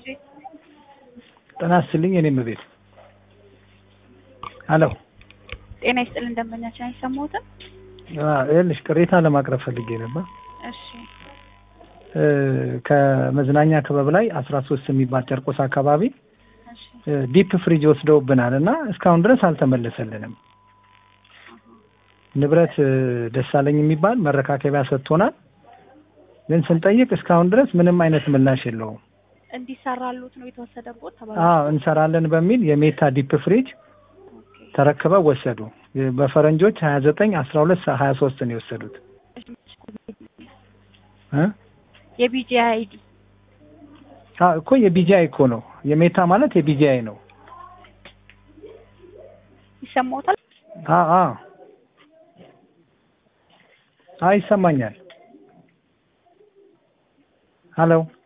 ጊዜ ጤና ይስጥልኝ የኔም ቤት ሄሎ ጤና ይስጥልን ደንበኛችን አይሰማዎትም? ይኸውልሽ ቅሬታ ለማቅረብ ፈልጌ ነበር። እሺ እ ከመዝናኛ ክበብ ላይ አስራ ሶስት የሚባል ጨርቆስ አካባቢ እሺ እ ዲፕ ፍሪጅ ወስደውብናል እና እስካሁን ድረስ አልተመለሰልንም። ንብረት እ ደሳለኝ የሚባል መረካከቢያ ሰጥቶናል፣ ግን ስንጠይቅ እስካሁን ድረስ ምንም አይነት ምላሽ የለውም። እንዲሰራሉት ነው የተወሰደቦት ተባለ። አዎ እንሰራለን በሚል የሜታ ዲፕ ፍሪጅ ኦኬ ተረክበው ወሰዱ። በፈረንጆች ሀያ ዘጠኝ አስራ ሁለት ሀያ ሶስት ነው የወሰዱት እ የቢጂ አይዲ አዎ እኮ የቢጂአይ እኮ ነው የሜታ ማለት የቢጂአይ ነው። ይሰማዎታል? አዎ አዎ አዎ ይሰማኛል። ሄሎ